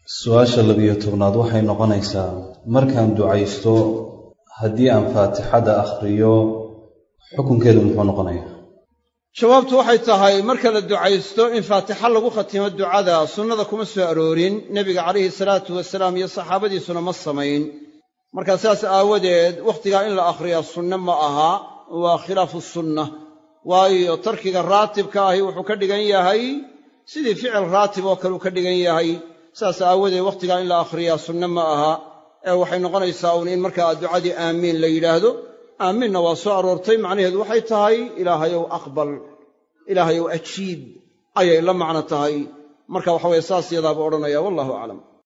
su-aasha labiyo tobnaad waxay noqonaysaa markaan ducaysto haddii aan faatixada akhriyo xukunkeedu muxuu noqonayaa jawaabtu waxay tahay marka la ducaysto in faatixa lagu khatimo ducada sunnada kuma soo aroorin nebiga calayhi salaatu wasalaam iyo saxaabadiisuna ma samayn markaa saas aawadeed wakhtigaa in la akhriyaa sunne ma aha waa khilaafu sunna waayo tarkiga raatibka ahi wuxuu ka dhigan yahay sidii ficil raatib oo kaleu ka dhigan yahay saas aawadeed wakhtigaa in la akhriyaa sunne ma aha ee waxay noqonaysaa uun in markaa ducadii aamiin la yidhaahdo aamiinna waa soo aroortay macnaheedu waxay tahay ilaahayow aqbal ilaahayow ajiib ayay la macno tahay marka waxa weye saas yadaabuu odhanaya wallahu aclam